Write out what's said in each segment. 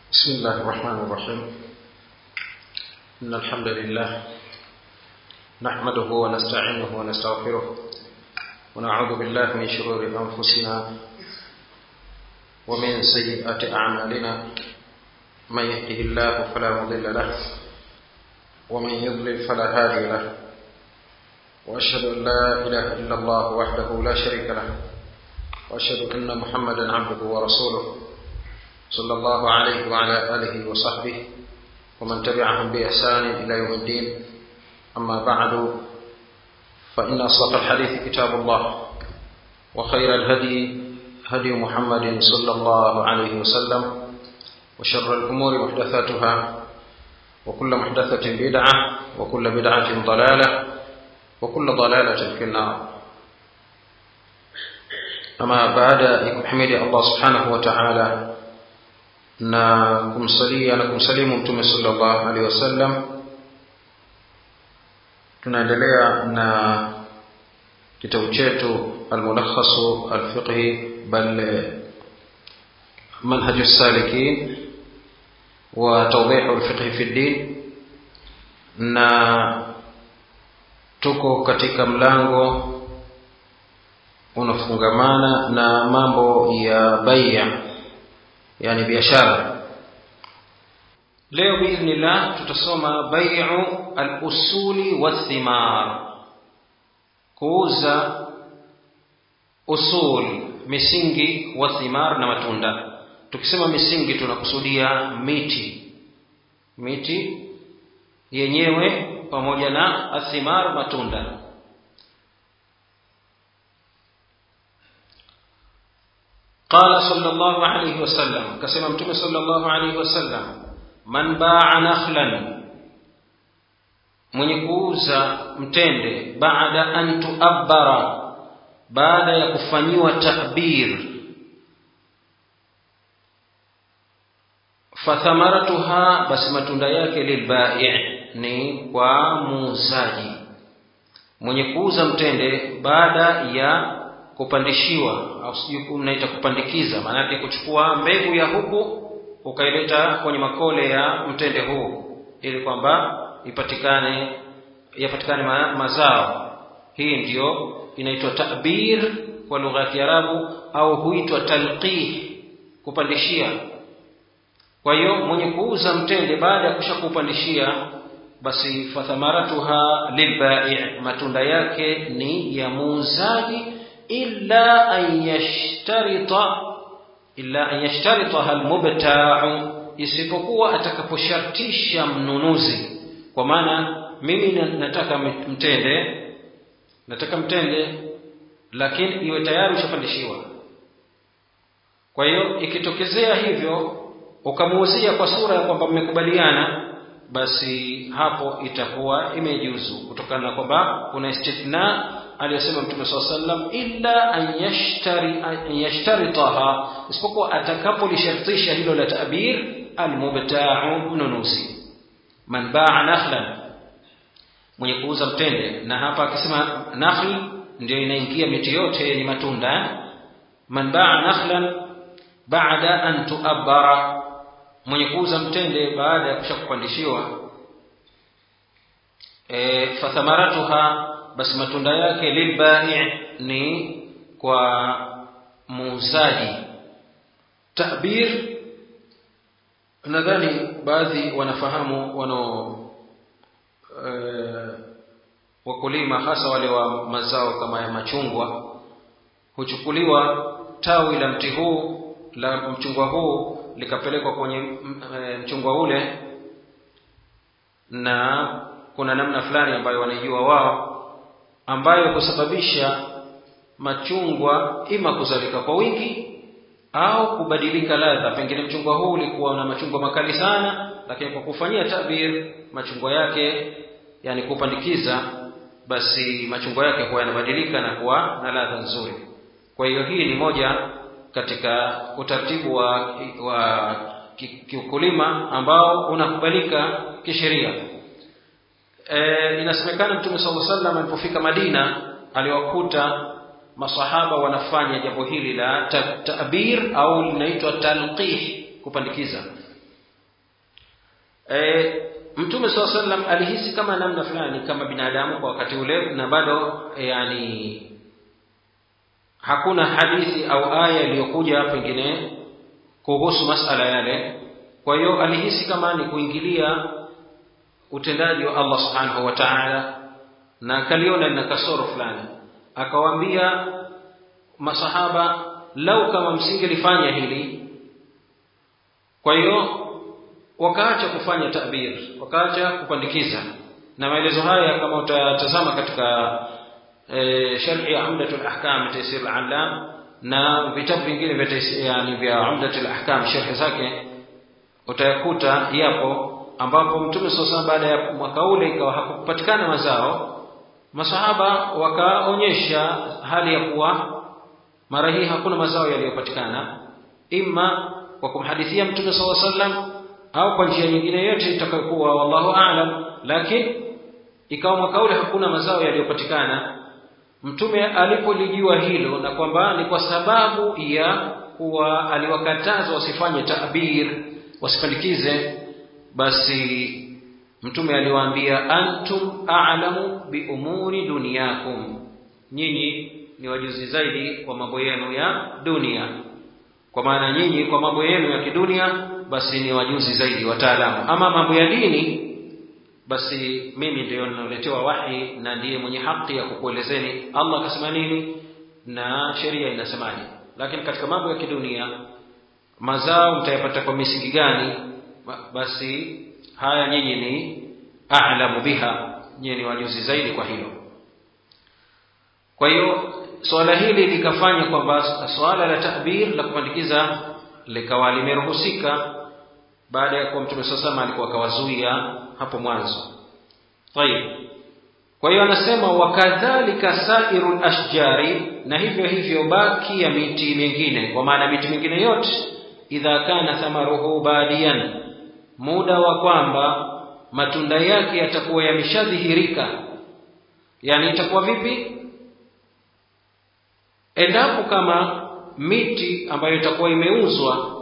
بسم الله الرحمن الرحيم إن الحمد لله نحمده ونستعينه ونستغفره ونعوذ بالله من شرور أنفسنا ومن سيئات أعمالنا من يهده الله فلا مضل له ومن يضلل فلا هادي له وأشهد أن لا إله إلا الله وحده لا شريك له وأشهد أن محمدا عبده ورسوله صلى الله عليه وعلى آله وصحبه ومن تبعهم بإحسان إلى يوم الدين أما بعد فإن أصدق الحديث كتاب الله وخير الهدي هدي محمد صلى الله عليه وسلم وشر الأمور محدثاتها وكل محدثة بدعة وكل بدعة ضلالة وكل ضلالة في النار ama baada ya kumhimidi allah subhanahu wa taala na kumsalia na kumsalimu mtume salllah alehi wasallam tunaendelea na kitabu chetu almulakhasu alfiqhi bal manhaju salikin wa tawdihu lfiqhi fi ddin na tuko katika mlango unafungamana na mambo ya baia yani biashara leo biidhnillah tutasoma baiu alusuli wathimar kuuza usul misingi wa thimar na matunda tukisema misingi tunakusudia miti miti yenyewe pamoja na athimar matunda قال صلى الله عليه وسلم كسم متوم صلى الله عليه وسلم من باع نخلا mwenye kuuza mtende baada an tuabbara baada ya kufanyiwa tabir fathamaratuha basi matunda yake lilbai ni kwa muuzaji mwenye kuuza mtende baada ya kupandishiwa au sijui mnaita kupandikiza maanake kuchukua mbegu ya huku ukaileta kwenye makole ya mtende huu ili kwamba ipatikane yapatikane ma, mazao hii ndiyo inaitwa tabir kwa lugha ya kiarabu au huitwa talqih kupandishia kwa hiyo mwenye kuuza mtende baada ya kusha kuupandishia basi fathamaratuha lilbai matunda yake ni ya muuzaji illa an yashtarita illa an yashtaritaha almubta'u isipokuwa atakaposhartisha mnunuzi kwa maana mimi nataka mtende nataka mtende lakini iwe tayari ushapandishiwa kwa hiyo ikitokezea hivyo ukamuuzia kwa sura ya kwamba mmekubaliana basi hapo itakuwa imejuzu kutokana na kwamba kuna istithna aliyosema mtume saa sallam illa an yashtari an yashtaritaha isipokuwa atakapolishartisha hilo la tabir almubtau mnunuzi man baa nakhlan mwenye kuuza mtende na hapa akisema nakhl ndio inaingia miti yote yenye matunda man baa nakhlan baada an tuabbara mwenye kuuza mtende baada ya kusha kupandishiwa e, fathamaratuha basi matunda yake lilbai ni kwa muuzaji tabir nadhani baadhi wanafahamu wano e, wakulima hasa wale wa mazao kama ya machungwa huchukuliwa tawi la mti huu la mchungwa huu likapelekwa kwenye e, mchungwa ule na kuna namna fulani ambayo wanaijua wao ambayo kusababisha machungwa ima kuzalika kwa wingi au kubadilika ladha pengine mchungwa huu ulikuwa na machungwa makali sana lakini kwa kufanyia tabir machungwa yake yani kupandikiza basi machungwa yake huwa yanabadilika na kuwa na ladha nzuri kwa hiyo hii ni moja katika utaratibu wa, wa kiukulima ambao unakubalika kisheria e, inasemekana mtume saa salam alipofika madina aliwakuta masahaba wanafanya jambo hili la tabir au linaitwa talqih kupandikiza e, mtume saa sallam alihisi kama namna fulani kama binadamu kwa wakati ule na bado yani hakuna hadithi au aya iliyokuja pengine kuhusu masala yale kwa hiyo alihisi kama ni kuingilia utendaji wa allah subhanahu wa taala na akaliona lina kasoro fulani akawaambia masahaba lau kama msingelifanya hili kwa hiyo wakaacha kufanya tabir wakaacha kupandikiza na maelezo haya kama utatazama katika e, sharhi ya umdatul ahkam taysir al-allam na vitabu vingine vya yani vya umdatul ahkam sharhi zake utayakuta yapo ambapo mtume sasa baada ya mwaka ule ikawa hakupatikana mazao masahaba wakaonyesha hali ya kuwa mara hii hakuna mazao yaliyopatikana imma kwa kumhadithia mtume saa sallam au kwa njia nyingine yote itakayokuwa wallahu aalam lakini ikawa mwaka ule hakuna mazao yaliyopatikana mtume alipolijua hilo na kwamba ni kwa sababu ya kuwa aliwakataza wasifanye tabir wasipandikize basi mtume aliwaambia antum a'lamu bi umuri dunyakum nyinyi ni wajuzi zaidi kwa mambo yenu ya dunia kwa maana nyinyi kwa mambo yenu ya kidunia basi ni wajuzi zaidi wataalamu ama mambo ya dini basi mimi ndio ninaletewa wahi na ndiye mwenye haki ya kukuelezeni Allah akasema nini na sheria inasemaje lakini katika mambo ya kidunia mazao mtayapata kwa misingi gani basi haya nyinyi ni a'lamu biha nyinyi ni wajuzi zaidi kwa hilo kwa hiyo swala hili likafanya kwamba swala la tahbir la kupandikiza likawa limeruhusika baada ya kuwa mtume sasa alikuwa akawazuia hapo mwanzo tayib kwa hiyo anasema wakadhalika sairul ashjari na hivyo hivyo baki ya miti mingine kwa maana miti mingine yote idha kana thamaruhu badiyan muda wa kwamba matunda yake yatakuwa yameshadhihirika yani itakuwa vipi endapo kama miti ambayo itakuwa imeuzwa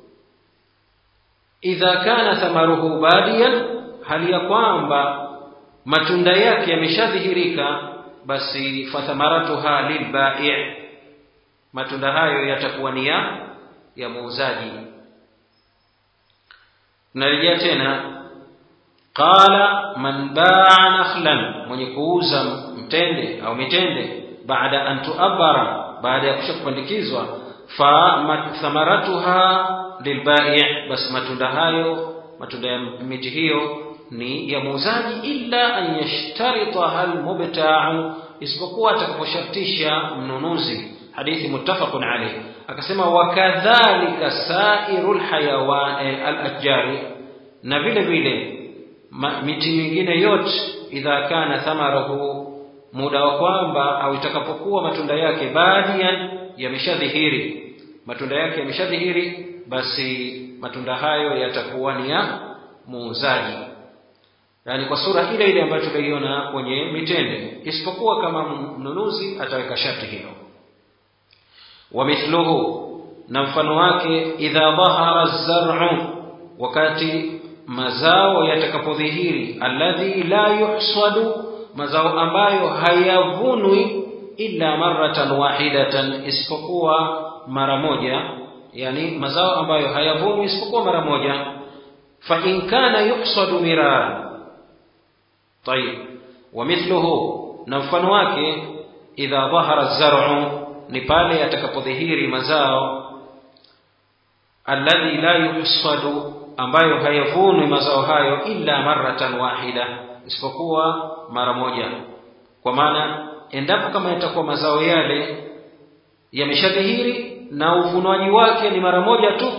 idha kana thamaruhu badiyan hali ya kwamba matunda yake yameshadhihirika basi fathamaratuha lilbai' matunda hayo yatakuwa ni ya ya muuzaji narejea tena qala man baa nakhlan mwenye kuuza mtende au mitende baada an tuabara baada ya kusha kupandikizwa fa thamaratuha lilbai' basi matunda hayo matunda ya miti hiyo ni ya muuzaji illa an yashtaritaha almubta'u isipokuwa atakaposhartisha mnunuzi hadithi muttafaqun alayh akasema wakadhalika sairul hayawan al-ajari na vile vile miti mingine yote idha kana thamarahu muda wa kwamba au itakapokuwa matunda yake badian yameshadhihiri matunda yake yameshadhihiri basi matunda hayo yatakuwa ni ya muuzaji yani kwa sura ile ile ambayo tunaiona kwenye mitende isipokuwa kama mnunuzi ataweka sharti hilo wamithluhu na mfano wake idha dhahara zar'u wakati mazao yatakapodhihiri alladhi la yuhsadu mazao ambayo hayavunwi illa maratan wahidatan isipokuwa mara moja yani mazao ambayo hayavunwi isipokuwa mara moja fa in kana yuhsadu mirara طيب ومثله na mfano wake idha dhahara zar'u ni pale atakapodhihiri mazao alladhi la yuhsadu ambayo hayavunwi mazao hayo illa maratan wahida isipokuwa mara moja kwa maana endapo kama yatakuwa mazao yale yameshadhihiri na uvunwaji wake ni mara moja tu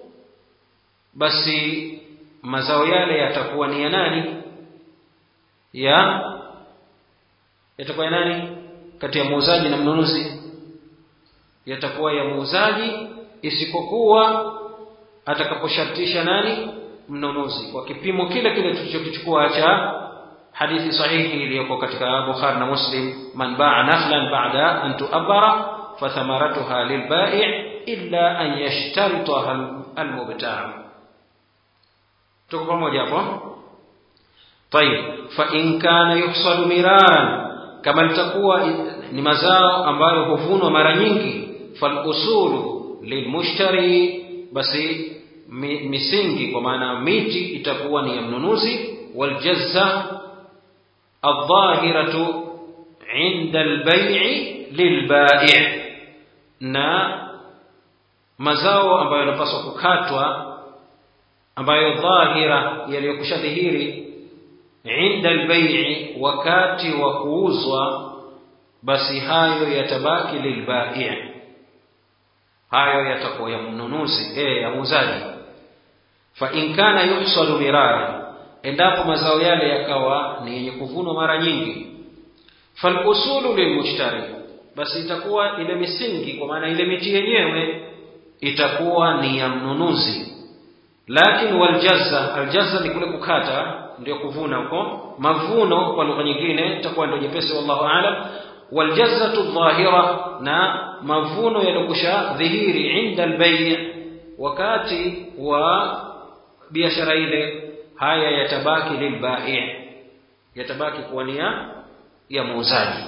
basi mazao yale yatakuwa ni ya nani ya yatakuwa ya nani kati ya muuzaji na mnunuzi yatakuwa ya muuzaji isipokuwa atakaposhartisha nani mnunuzi kwa kipimo kile kile tulichokichukua cha hadithi sahihi iliyoko katika Bukhari na Muslim man ba'a nakhlan ba'da an tu'abbara fathamaratuha lilbai' illa an yashtaritaha almubta' tuko pamoja hapo طيب فإن كان يحصد مرارا kama litakuwa ni mazao ambayo huvunwa mara nyingi falusulu lilmushtari basi misingi kwa maana miti itakuwa ni ya mnunuzi waljazza aldhahiratu inda albai' lilbai' na mazao ambayo yanapaswa kukatwa ambayo dhahira yaliyokushadhihiri inda albai' wakati wa kuuzwa basi hayo yatabaki lilbai' hayo yatakuwa ya mnunuzi eh ya muuzaji fa in kana yuhsadu mirara endapo mazao yale yakawa ni yenye kuvunwa mara nyingi fal usulu lilmushtari basi itakuwa ile misingi kwa maana ile miti yenyewe itakuwa ni ya mnunuzi lakini waljazza aljazza ni kule kukata ndio kuvuna huko mavuno kwa lugha nyingine itakuwa ndio jepesi wallahu aalam waljazatu dhahira na mavuno yalokusha dhihiri inda albay' wakati wa biashara ile haya yatabaki lilbai' yatabaki kuwa ni ya muuzaji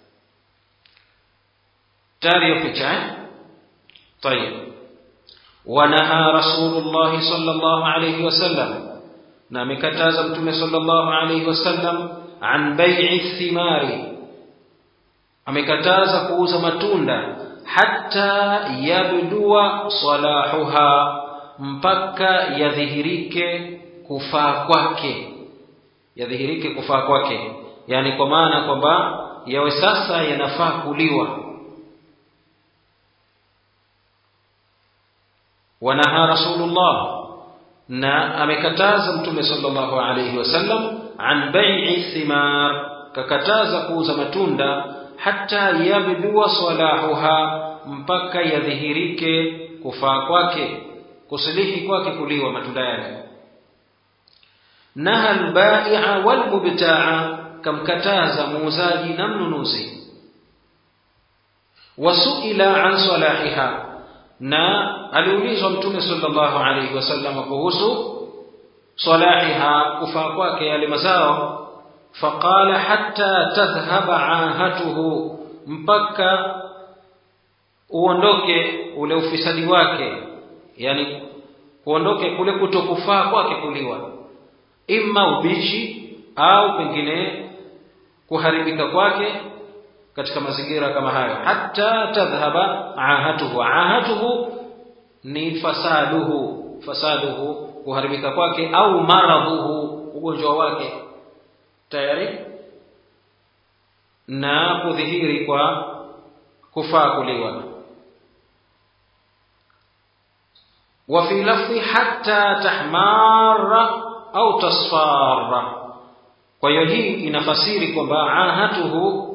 tayari picha طيب ونهى رسول الله صلى الله عليه وسلم na amekataza mtume sallallahu alayhi wasallam an bai'i thimari amekataza kuuza matunda hatta yabdua salahuha mpaka yadhihirike kufaa kwake yadhihirike kufaa kwake yani kwa maana kwamba yawe sasa yanafaa kuliwa wanaha rasulullah na amekataza mtume sallallahu alayhi wasallam an bai'i thimar kakataza kuuza matunda hata yabdua salahuha mpaka yadhihirike kufaa kwake kusilihi kwake kuliwa matunda yale naha albai'a walmubta'a kamkataza muuzaji na mnunuzi wasuila an salahiha na aliulizwa mtume sallallahu alayhi wasallam kuhusu salahiha kufaa kwake yale mazao faqala hatta tadhhaba ahatuhu mpaka uondoke ule ufisadi wake yani kuondoke kule kutokufaa kwake kuliwa imma ubichi au pengine kuharibika kwake katika mazingira kama hayo hatta tadhhaba ahatuhu ahatuhu ni fasaduhu fasaduhu kuharibika kwake au maradhuhu ugonjwa wake tayari na kudhihiri kwa kufaa kuliwa wa fi lafzi hatta tahmara au tasfara kwa hiyo hii inafasiri kwamba ahatuhu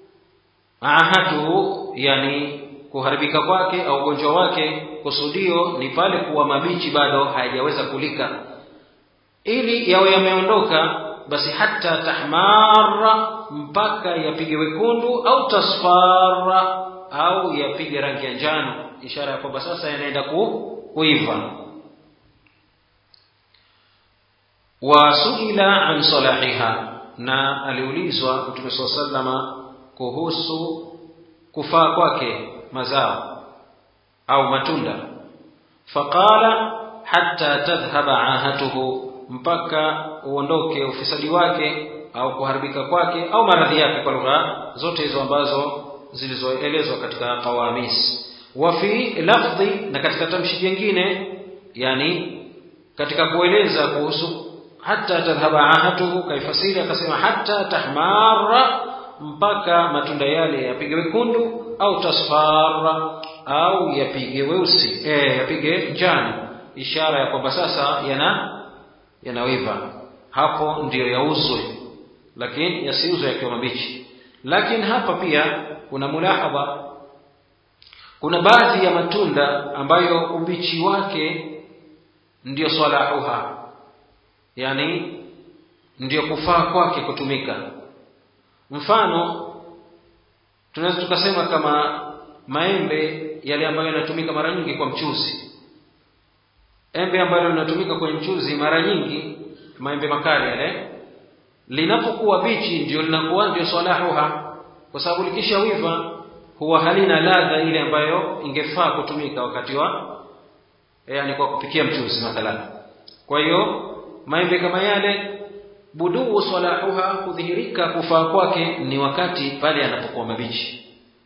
ahatuhu yani kuharibika kwake au ugonjwa wake kusudio ni pale kuwa mabichi bado hayajaweza kulika ili yawe yameondoka basi hata tahmara mpaka yapige wekundu au tasfara au yapige rangi ya njano ishara ya kwamba sasa yanaenda ku, kuiva wasuila an salahiha na aliulizwa mtume saa salama kuhusu kufaa kwake mazao au matunda faqala hatta tadhhaba ahatuhu mpaka uondoke ufisadi wake au kuharibika kwake au maradhi yake kwa lugha zote hizo ambazo zilizoelezwa katika qawamis wa fi lafdhi na katika tamshi jingine yani katika kueleza kuhusu hatta tadhhaba ahatuhu kaifasiri akasema hatta tahmara mpaka matunda yale yapige wekundu au tasfara au yapige weusi eh yapige njano ishara ya kwamba sasa yana yanawiva hapo ndiyo yauzwe lakini yasiuzwe yakiwa mabichi lakini hapa pia kuna mulahadha kuna baadhi ya matunda ambayo ubichi wake ndiyo salahuha yani ndiyo kufaa kwake kutumika mfano tunaweza tukasema kama maembe yale ambayo yanatumika mara nyingi kwa mchuzi embe ambalo linatumika kwenye mchuzi mara nyingi maembe makali yale linapokuwa bichi ndio linakuwa ndio salahuha kwa sababu likishawiva huwa halina ladha ile ambayo ingefaa kutumika wakati wa yani kwa kupikia mchuzi mathalan kwa hiyo maembe kama yale buduu salahuha kudhihirika kufaa kwake ni wakati pale yanapokuwa mabichi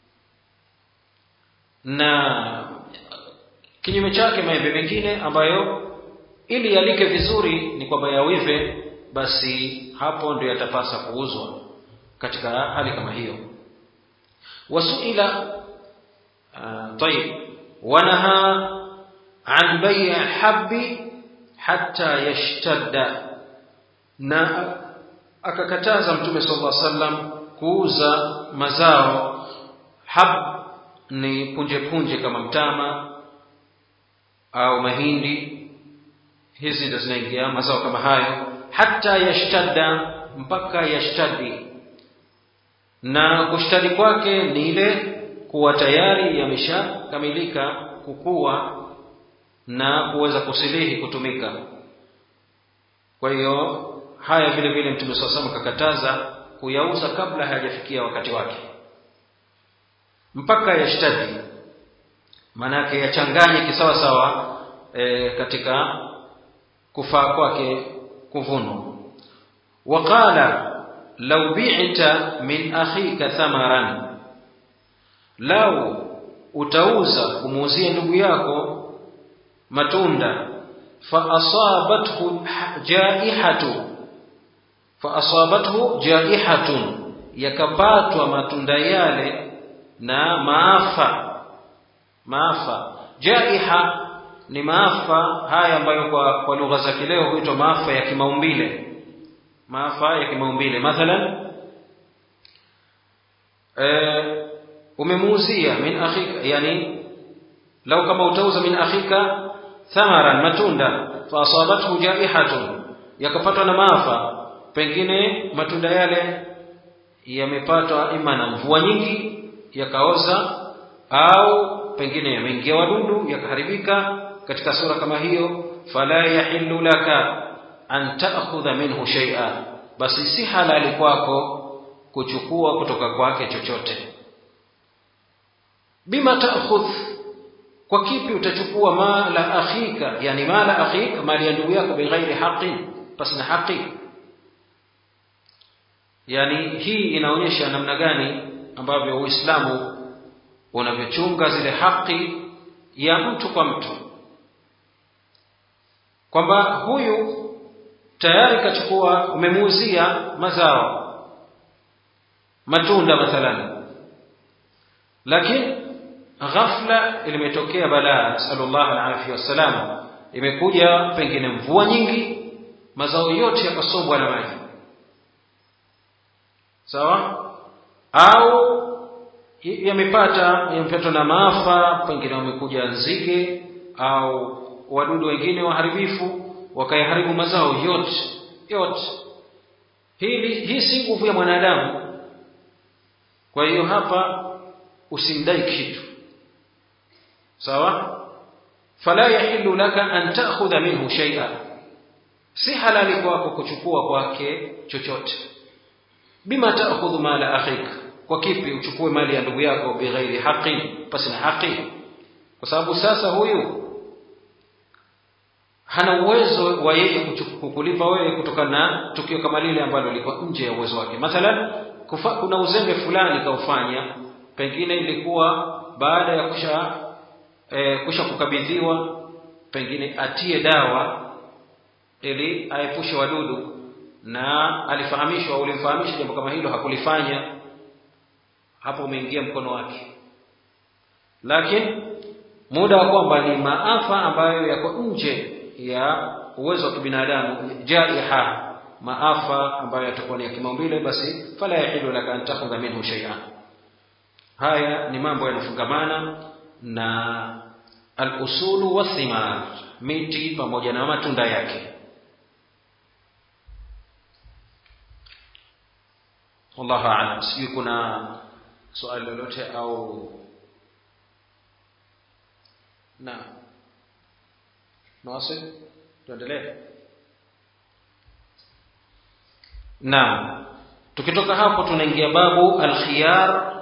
na kinyume chake maembe mengine ambayo ili yalike vizuri ni kwamba yawive basi hapo ndio yatapasa kuuzwa katika hali kama hiyo wasuila uh, طيب ونهى عن بيع حب حتى يشتد na akakataza mtume sallallahu alaihi wasallam kuuza mazao hab ni punje punje kama mtama au mahindi hizi ndo zinaingia mazao kama hayo hata yashtadda mpaka yashtadi na kushtadi kwake ni ile kuwa tayari yameshakamilika kukua na kuweza kusilihi kutumika kwa hiyo haya vile vile mtume saa sallam akakataza kuyauza kabla hayajafikia wakati wake mpaka yashtadi maanake yachanganye kisawa sawa e, katika kufaa kwake kuvunwa waqala lau bi'ta min akhika thamaran lau utauza kumuuzia ndugu yako matunda fa asabathu jaihatu fa asabathu jaihatun yakapatwa matunda yale na maafa maafa jaiha ni maafa haya ambayo kwa, kwa lugha za kileo huitwa maafa ya kimaumbile maafa ya kimaumbile mathalan e, umemuuzia min akhika yani lau kama utauza min akhika thamaran matunda fa asabathu jaihatun yakapatwa na maafa pengine matunda yale yamepatwa ima na mvua nyingi yakaoza au pengine yameingia wadudu yakaharibika katika sura kama hiyo fala yahillu laka an ta'khudha minhu shay'a basi si halali kwako kuchukua kutoka kwake chochote bima ta'khudh kwa kipi utachukua mala akhika yani mala akhika mali ya ndugu yako bighairi haqin pasina haki yani hii inaonyesha namna gani ambavyo uislamu unavyochunga zile haki ya mtu kwa mtu kwamba huyu tayari kachukua umemuuzia mazao matunda mathalan lakini ghafla limetokea balaa nasallallahu alaihi wasallam imekuja pengine mvua nyingi mazao yote yakasombwa na maji sawa au yamepata yamepatwa na maafa pengine wamekuja nzige au wadudu wengine waharibifu wakayaharibu mazao yote yote hili hii si nguvu ya mwanadamu kwa hiyo hapa usimdai kitu sawa fala yahillu laka an ta'khudha minhu shay'a si halali kwako kuchukua kwake chochote bima ta'khudhu mala akhika kwa kipi uchukue mali ya ndugu yako bighairi haqin pasi na haki kwa sababu sasa huyu hana uwezo wa yeye kukulipa wewe kutokana na tukio kama lile ambalo liko nje ya uwezo wake mathalan kufa, kuna uzembe fulani kaufanya pengine ilikuwa baada ya kusha e, kusha kukabidhiwa pengine atie dawa ili aepushe wadudu na alifahamishwa ulimfahamisha jambo kama hilo hakulifanya hapo umeingia mkono wake lakini muda wa kwamba ni maafa ambayo yako nje ya uwezo wa kibinadamu jaiha maafa ambayo yatakuwa ni ya kimaumbile basi fala yahilu laka an takhudha minhu shay'an haya ni mambo yanafungamana na al-usulu wathimar miti pamoja na matunda yake wallahu a'lam sijui kuna swali lolote au na nawasib tuendelee naam tukitoka hapo tunaingia babu alkhiyar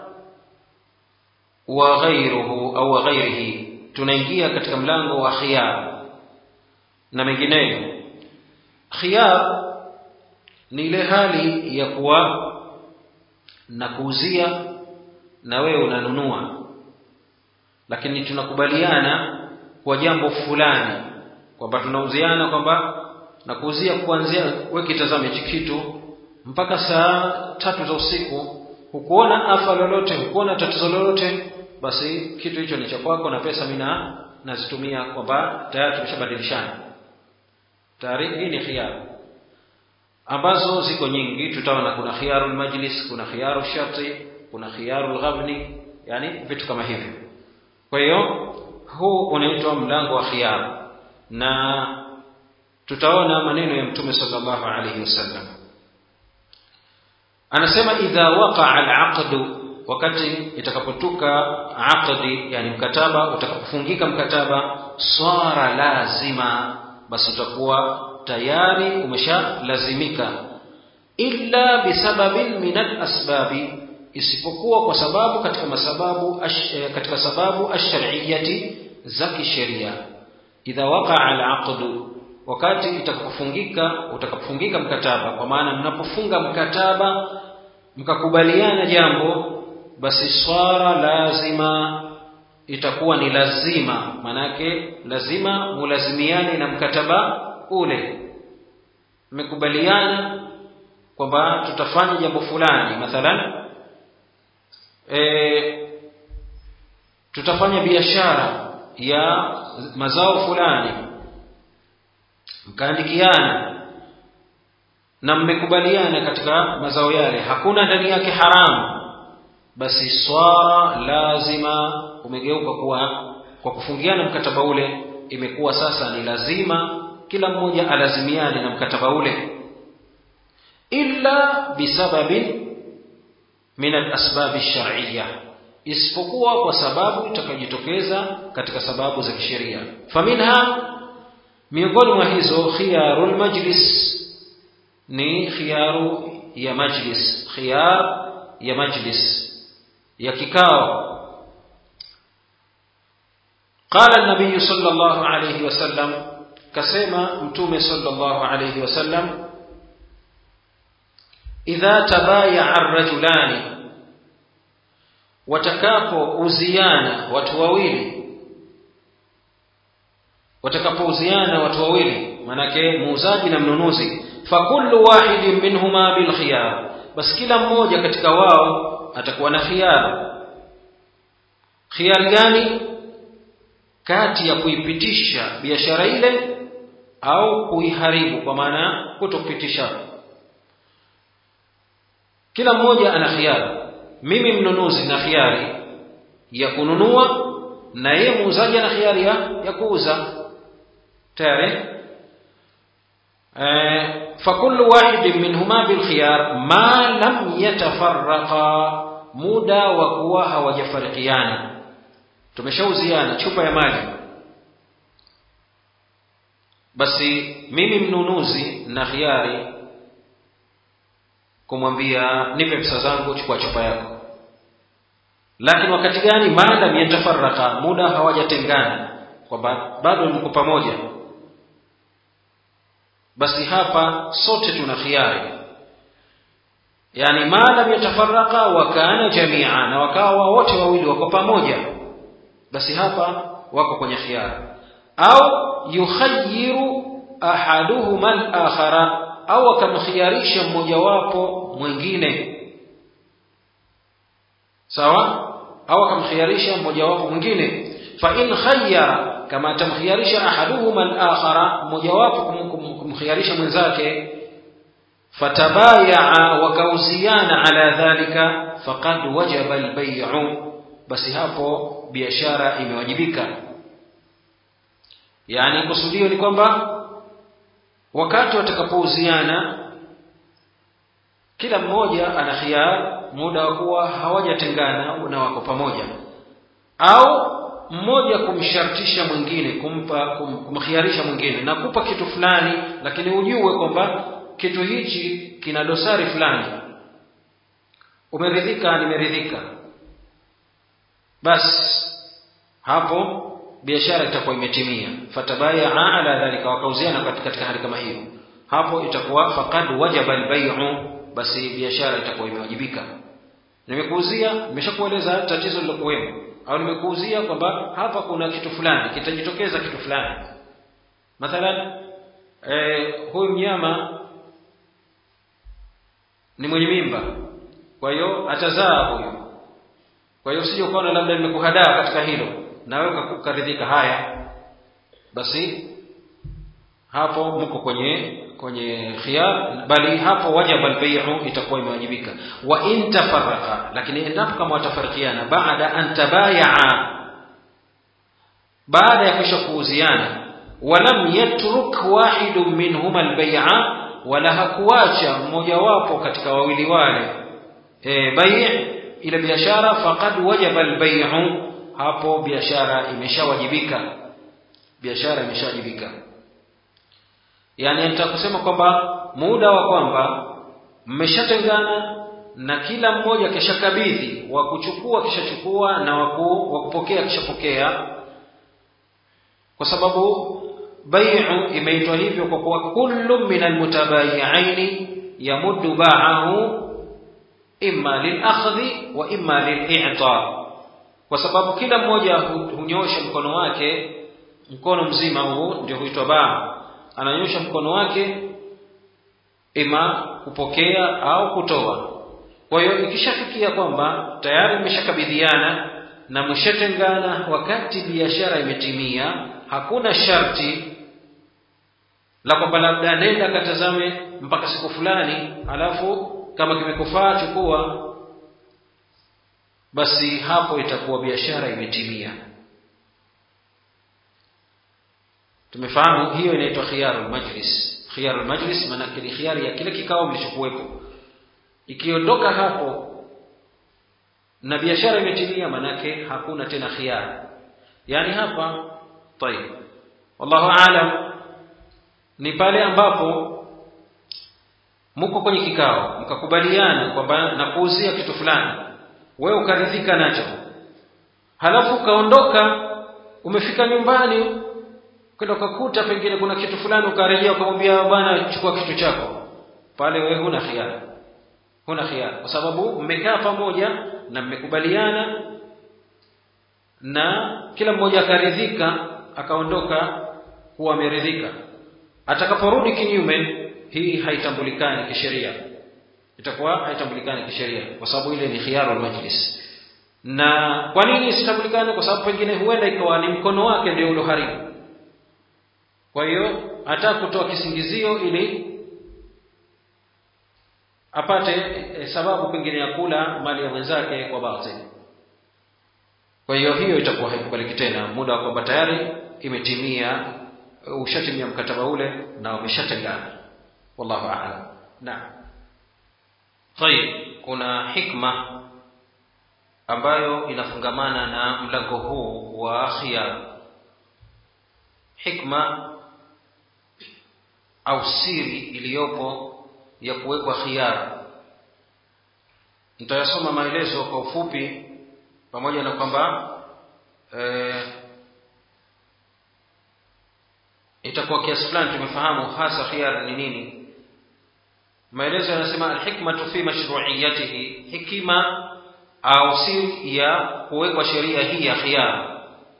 wa ghairuhu au wa ghairihi tunaingia katika mlango wa khiyar na mengineyo khiyar ni ile hali ya kuwa na kuuzia na wewe unanunua lakini tunakubaliana kwa jambo fulani kwamba tunauziana kwamba na kuuzia kuanzia wewe kitazame hichi kitu mpaka saa tatu za usiku hukuona afa lolote hukuona tatizo lolote basi kitu hicho ni cha kwako na pesa mimi nazitumia kwamba tayari tumeshabadilishana tayari hii ni khiyar ambazo ziko nyingi tutaona kuna khiyarul majlis kuna khiyarul sharti kuna khiyarul ghabni yani vitu kama hivyo kwa hiyo huu unaitwa mlango wa khiyar na tutaona maneno ya mtume sallallahu alayhi wasallam anasema idha waqa'a al-aqd wakati itakapotuka aqdi yani mkataba utakapofungika mkataba swara lazima basi utakuwa tayari umeshalazimika illa bisababin min al-asbabi isipokuwa kwa sababu katika masababu ash, katika sababu ash-shar'iyyati za kisheria idha waqa'a al-aqd wakati itakapofungika utakapofungika mkataba kwa maana mnapofunga mkataba mkakubaliana jambo basi swara lazima itakuwa ni lazima manake lazima mulazimiane na mkataba ule mmekubaliana kwamba tutafanya jambo fulani mathalan e, tutafanya biashara ya mazao fulani mkaandikiana na mmekubaliana katika mazao yale hakuna ndani yake haramu basi swara lazima umegeuka kuwa kwa kufungiana mkataba ule imekuwa sasa ni lazima kila mmoja alazimiane na mkataba ule illa bisababin min alasbab alshar'iyya isipokuwa kwa sababu itakayojitokeza katika sababu za kisheria faminha miongoni mwa hizo khiyarul majlis ni khiyaru ya majlis khiyar ya majlis ya kikao قال النبي صلى الله عليه وسلم كسيما متومه صلى الله عليه وسلم إذا تبايع الرجلان watakapouziana watu wawili watakapouziana watu wawili manake muuzaji na mnunuzi fakullu wahidin minhuma bilkhiyar basi kila mmoja katika wao atakuwa na khiyar khiyar gani kati ya kuipitisha biashara ile au kuiharibu kwa maana kutokupitisha kila mmoja ana khiyari mimi mnunuzi na khiyari ya kununua na yeye muuzaji ana khiyari ya, ya kuuza tayari eh, fakullu wahidin minhuma bilkhiyar ma lam yatafarraqa muda wa kuwa hawajafarikiana tumeshauziana chupa ya maji basi mimi mnunuzi na khiari kumwambia nipe pesa zangu chukua chupa yako lakini wakati gani maadam yatafaraka muda hawajatengana kwamba bado mko pamoja basi hapa sote tuna khiari yani maadam yatafaraka wakana jamia na wakawa wote wawili wako pamoja basi hapa wako kwenye khiari au yukhayiru ahaduhuma al-akhara au akamkhiyarisha mmojawapo mwingine sawa au akamkhiyarisha mmojawapo mwingine fa in khayyara kama atamkhiyarisha ahaduhuma al-akhara mmojawapo kumkhiyarisha mwenzake fatabayaa wakauziana ala dhalika faqad wajaba al-bay'u basi hapo biashara imewajibika yani kusudio ni kwamba wakati watakapouziana kila mmoja ana khiyar muda wa kuwa hawajatengana na wako pamoja au mmoja kumshartisha mwingine kumpa kum, kumkhiarisha mwingine nakupa kitu fulani lakini ujue kwamba kitu hichi kina dosari fulani umeridhika nimeridhika basi hapo biashara itakuwa imetimia fatabayaa ala dhalika wakauziana katika hali kama hiyo hapo itakuwa faqad wajaba albay'u basi biashara itakuwa imewajibika nimekuuzia nimeshakueleza tatizo lilokuwemo au nimekuuzia kwamba hapa kuna kitu fulani kitajitokeza kitu fulani mathalan eh, huyu mnyama ni mwenye mimba kwa hiyo atazaa huyu kwa hiyo usije ukaona labda nimekuhadaa katika hilo na wewe ukaridhika haya basi hapo mko kwenye kwenye khiyar bali hapo wajaba albay'u itakuwa imewajibika wa in tafarraqa lakini endapo kama watafarikiana baada an tabayaa baada ya kisha kuuziana walam yatruk wahidun minhuma albay'a wala hakuacha mmoja wapo katika wawili wale e, bai' ile biashara faqad wajaba albay'u hapo biashara imeshawajibika biashara imeshawajibika yani nitakusema kwamba muda wa kwamba mmeshatengana na kila mmoja kishakabidhi wa kuchukua kishachukua na waku, wa kupokea kishapokea kwa sababu bai'u imeitwa hivyo kwa kuwa kullu min almutabayi'aini yamuddu ba'ahu imma lilakhdhi wa imma lil'ita kwa sababu kila mmoja hunyosha mkono wake mkono mzima huu ndio huitwa baa ananyosha mkono wake ima kupokea au kutoa kwa hiyo ikishafikia kwamba tayari mmeshakabidhiana na mshatengana wakati biashara imetimia hakuna sharti la kwamba labda nenda katazame mpaka siku fulani alafu kama kimekufaa chukua basi hapo itakuwa biashara imetimia tumefahamu hiyo inaitwa khiyarul majlis khiyarul majlis maana ni khiyari ya kile kikao mlichokuwepo ikiondoka hapo na biashara imetimia manake hakuna tena khiyar yani hapa tayib wallahu aalam ni pale ambapo mko kwenye kikao mkakubaliana kwamba nakuuzia kitu fulani wewe ukaridhika nacho halafu ukaondoka umefika nyumbani kwenda ukakuta pengine kuna kitu fulani ukarejea ukamwambia bwana chukua kitu chako pale wewe huna khiari huna khiari kwa sababu mmekaa pamoja na mmekubaliana na kila mmoja akaridhika akaondoka kuwa ameridhika atakaporudi kinyume hii haitambulikani kisheria itakuwa haitambulikani kisheria kwa sababu ile ni khiyarul majlis na kwa nini isitambulikane kwa sababu pengine huenda ikawa ni mkono wake ndio ulioharibu kwa hiyo hata kutoa kisingizio ili apate e, sababu pengine ya kula mali ya mwenzake kwa batil kwa hiyo hiyo itakuwa haikubaliki tena muda wa kwamba tayari imetimia ushatimia mkataba ule na umeshatengana wallahu a'lam naam طيب kuna hikma ambayo inafungamana na mlango huu wa khiyar hikma au siri iliyopo ya kuwekwa khiyar nitayasoma maelezo kwa ufupi pamoja na kwamba eh, itakuwa kiasi fulani tumefahamu hasa khiyar ni nini maelezo yanasema alhikmatu fi mashru'iyatihi hikima au siri ya kuwekwa sheria hii ya khiyar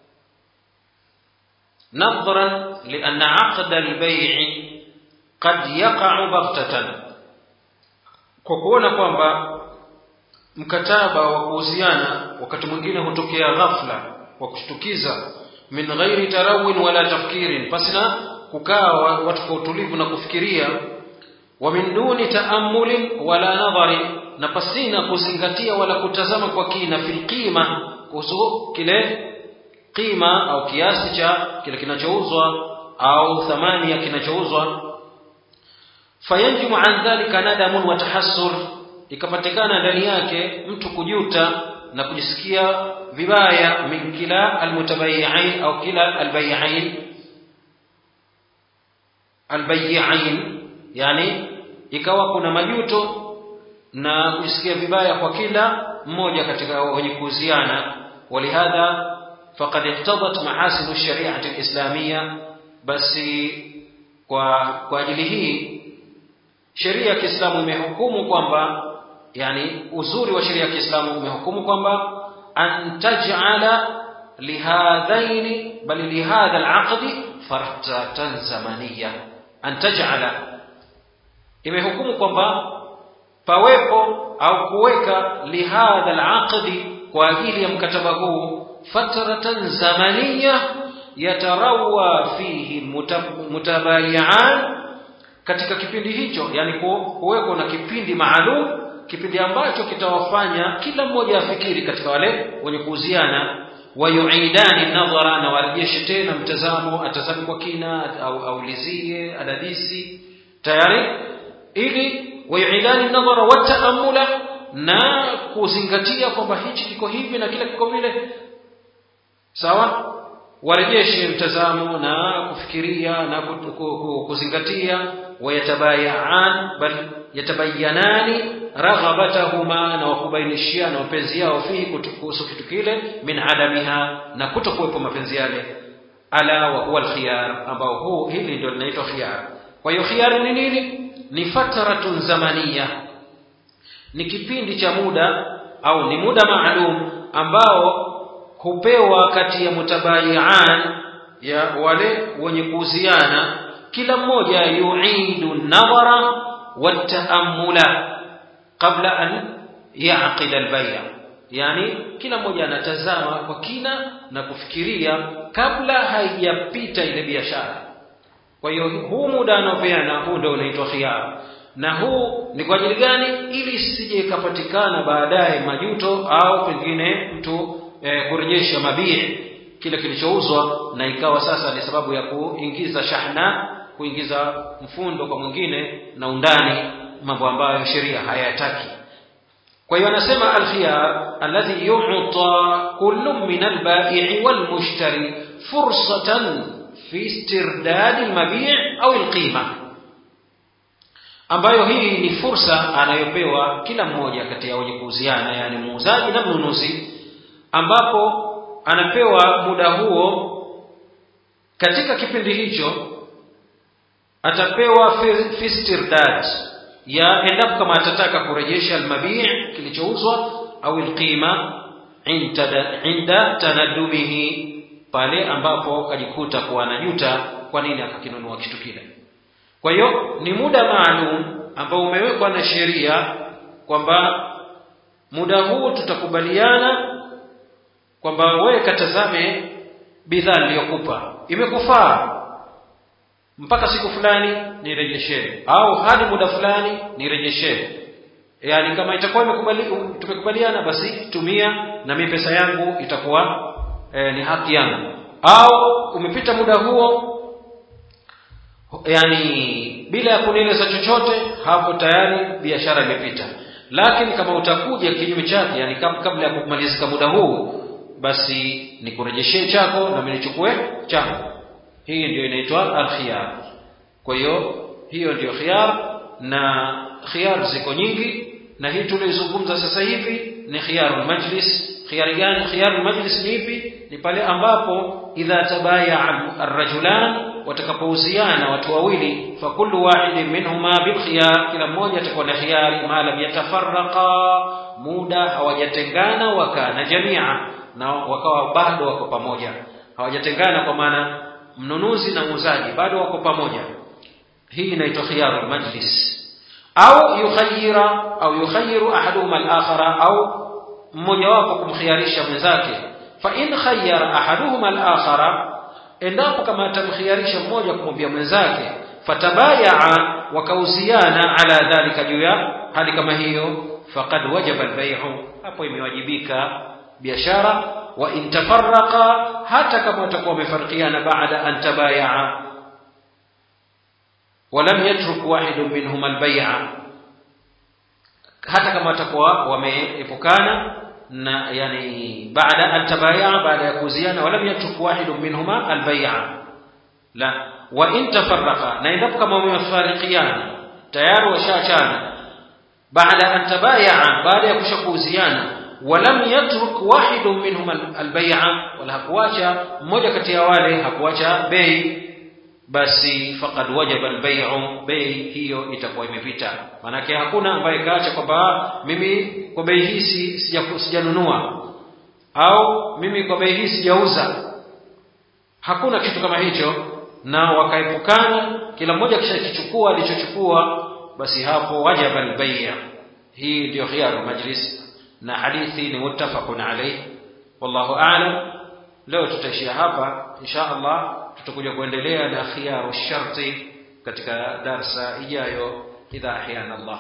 نظرا لأن عقد البيع قد يقع بغتة kwa kuona kwamba mkataba wa kuuziana wakati mwingine hutokea ghafla wa kushtukiza min ghairi tarawin wala tafkirin pasina kukaa watu kwa utulivu na kufikiria wa min duni taamulin wala nadharin na pasina kuzingatia wala kutazama kwa kina fil qima kuhusu kile qima au kiasi cha kile kinachouzwa au thamani ya kinachouzwa fayanjumu an dhalika nadamun wa tahassur ikapatikana ndani yake mtu kujuta na kujisikia vibaya min kila almutabayi'ain au kila albayi'ain albayi'ain yani ikawa kuna majuto na kujisikia vibaya kwa kila mmoja katika wenye kuuziana walihadha faqad iqtadat mahasin ash-shari'ati al-islamiyya basi kwa kwa ajili hii sheria ya Kiislamu imehukumu kwamba yani uzuri wa sheria ya Kiislamu umehukumu kwamba an taj'ala lihadhaini bali lihadha al-aqdi fartatan zamaniyya an taj'ala imehukumu kwamba pawepo au kuweka lihadha al-aqdi kwa ajili ya mkataba huu fatratan zamaniya yatarawa fihi mutabayian katika kipindi hicho yani kuweko na kipindi maalum kipindi ambacho kitawafanya kila mmoja afikiri katika wale wenye kuuziana wayuidani nadhara na warejeshe tena mtazamo atazame kwa kina au aulizie adadisi tayari ili wayuidani nadhara wataamula na kuzingatia kwamba hichi kiko hivi na kile kiko vile sawa warejeshe mtazamo na kufikiria na kuzingatia wayatabayaan bal yatabayanani raghabatahuma na wakubainishiana mapenzi yao fihi kuhusu kitu kile min adamiha na kutokuwepo mapenzi yale ala wa huwa alkhiyar ambao huu hili ndio linaitwa khiyar kwa hiyo khiyar ni nini ni fatratun zamaniya ni kipindi cha muda au ni muda maalum ambao hupewa kati ya mutabayian ya wale wenye kuuziana kila mmoja yuidu nadhara wataamula qabla an yaqida albay'a yani kila mmoja anatazama kwa kina na kufikiria kabla haijapita ile biashara kwa hiyo huu muda anaopeana huu ndio unaitwa khiyar na huu ni kwa ajili gani ili isije ikapatikana baadaye majuto au pengine mtu e, kurejesha mabii kile kilichouzwa na ikawa sasa ni sababu ya kuingiza shahna kuingiza mfundo kwa mwingine na undani mambo ambayo sheria hayataki kwa hiyo anasema alkhiyar alladhi yu'ta kullu min albai' walmushtari fursatan fi istirdad almabi' au alqima ambayo hii ni fursa anayopewa kila mmoja kati ya wenye kuuziana yani muuzaji na mnunuzi ambapo anapewa muda huo katika kipindi hicho atapewa fistirdad ya endapo kama atataka kurejesha almabii kilichouzwa au alqima inda tanadumihi pale ambapo kajikuta kuwa anajuta kwa nini akakinunua kitu kile kwa hiyo ni muda maalum ambao umewekwa na sheria kwamba muda huu tutakubaliana kwamba wewe katazame bidhaa niliyokupa imekufaa mpaka siku fulani nirejeshe au hadi muda fulani nirejeshe yaani kama itakuwa imekubali tumekubaliana basi tumia na mimi pesa yangu itakuwa e, ni haki yangu au umepita muda huo yani bila ya kunieleza chochote hapo tayari biashara imepita lakini kama utakuja kinyume chake yani kabla ya kumalizika muda huu basi nikurejeshee chako na mimi nichukue changu hii ndio inaitwa alkhiyar kwa hiyo hiyo ndio khiyar na khiyar ziko nyingi na hii tulizungumza sasa hivi ni khiyarul majlis khiyari gani khiyarul majlis ni ipi ni pale ambapo idha tabaya arrajulan watakapouziana watu wawili fa kullu wahidin minhuma bil khiyar kila mmoja atakuwa na khiyari ma lam yatafarraqa muda hawajatengana wakana jamia na wakawa bado wako pamoja hawajatengana kwa maana mnunuzi na muuzaji bado wako pamoja hii inaitwa khiyarul majlis au yukhayyira au yukhayyiru ahaduhuma al-akhara au mmoja wapo kumkhiyarisha mwenzake fa in khayyara ahaduhuma al-akhara endapo kama atamkhiyarisha mmoja kumwambia mwenzake fatabayaa wakauziana ala dhalika juu ya hali kama hiyo faqad wajaba al-bay'u hapo imewajibika biashara wa in tafarraqa hata kama watakuwa wamefarikiana baada an tabayaa ولم يترك واحد منهما البيع hata kama watakuwa wameepukana na yani baada an tabayaa baada ya kuuziana walam yatruk wahidun minhuma albay'a la wa in tafarraqa na endapo kama wamefarikiana tayari washaachana baada an tabayaa baada ya kushakuuziana walam yatruk wahidun minhum albay'a wala hakuacha mmoja kati ya wale hakuacha bei basi faqad wajaba albay'u bei hiyo itakuwa imepita manake hakuna ambaye kaacha kwamba mimi kwa bei hii sijanunua au mimi kwa bei hii sijauza hakuna kitu kama hicho na wakaepukana kila mmoja kishakichukua alichochukua basi hapo wajaba albay'a hii ndio khiyaru majlis na hadithi ni muttafaqun alayh wallahu a'lam leo tutaishia hapa insha Allah tutakuja kuendelea na khiyaru sharti katika darsa ijayo idha ahyana Allah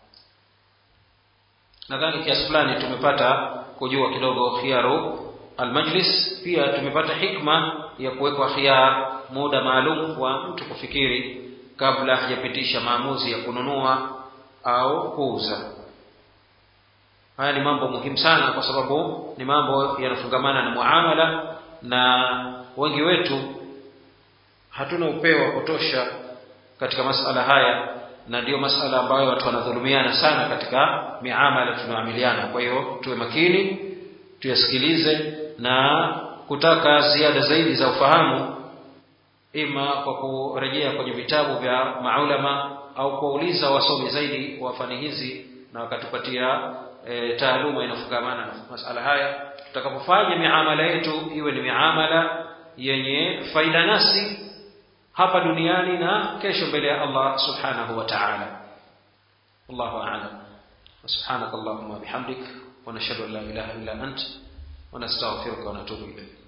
nadhani kiasi fulani tumepata kujua kidogo khiyaru almajlis pia tumepata hikma ya kuwekwa khiyar muda maalum wa mtu kufikiri kabla hajapitisha maamuzi ya kununua au kuuza haya ni mambo muhimu sana kwa sababu ni mambo yanafungamana na muamala na wengi wetu hatuna upeo wa kutosha katika masala haya na ndiyo masala ambayo watu wanadhulumiana sana katika miamala tunaamiliana kwa hiyo tuwe makini tuyasikilize na kutaka ziada zaidi za ufahamu ima kwa kurejea kwenye vitabu vya maulama au kuwauliza wasomi zaidi wa fani hizi na wakatupatia e, taaluma inafungamana na masala haya tutakapofanya miamala yetu iwe ni miamala yenye faida nasi hapa duniani na kesho mbele ya Allah subhanahu wa ta'ala Allahu a'lam subhanak allahumma bihamdik wa nashhadu an la ilaha illa ant wa nastaghfiruka wa natubu ilayk